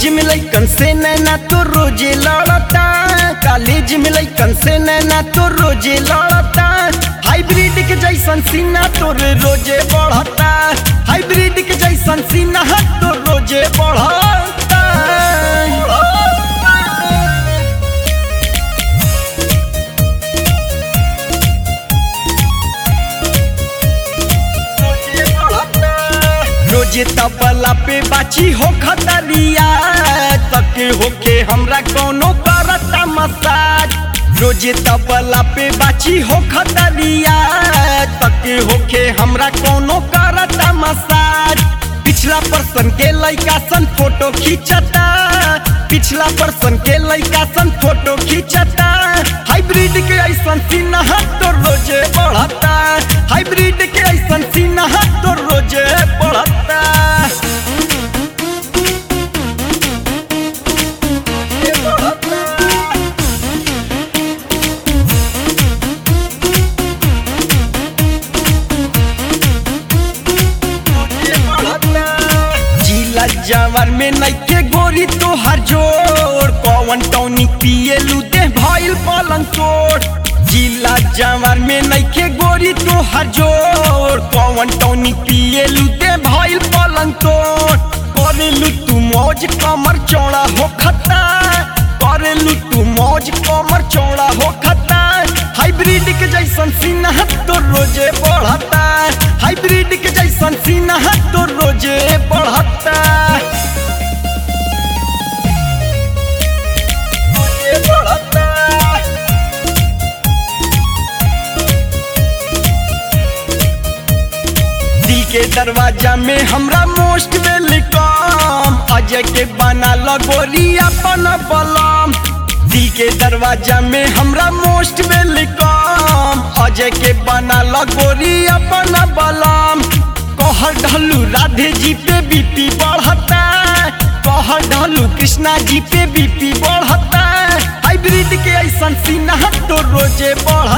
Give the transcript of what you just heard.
College में लइकन से नैना तो रोजे लड़ता कॉलेज में लइकन से नैना तो रोजे लड़ता हाइब्रिड के जैसन सीना तोरे रोजे बढ़ता हाइब्रिड के जैसन सीना तो रोजे बढ़ता रोजे तबला पे बाची हो खतरिया तक होके हमरा कोनो करता मसाज रोजे तबला पे बाची हो खतरिया तक होके हमरा कोनो करता मसाज पिछला पर्सन के लइका सन फोटो खींचता पिछला पर्सन के लइका सन फोटो खींचता हाइब्रिड के ऐसन सीना तो रोजे बढ़ता हाइब्रिड के ऐसन सीना तो रोजे बढ़ता ये बढ़ता। जिला जवर में नइखे गोरी तो हर जोड़ कौन टौनी पिए लुदे भइल पलंग चोर जिला जवर में नइखे गोरी तो हर जोड़ कौन टौनी पिए लुदे भइल पलंग चोर करे लू तू मौज कमर चौड़ा हो खता करे लू तू मौज कमर चौड़ा हो खता हाइब्रिड के जैसन सीना तो रोजे बढ़ता हाइब्रिड के जैसन सीना तो रोजे बढ़ता रोजे बढ़ता दिल के दरवाजा में हमरा मोस्ट वेलकम अजय के बना लगोरी अपन बलम दिल के दरवाजा में हमरा मोस्ट वेलकम अजय के बना लगोरी अपन बलम कहर ढलू राधे जी पे बीपी बढ़ता कहर ढलू कृष्णा जी पे बीपी बढ़ता हाइब्रिड के ऐसन सीना तो रोजे बढ़ता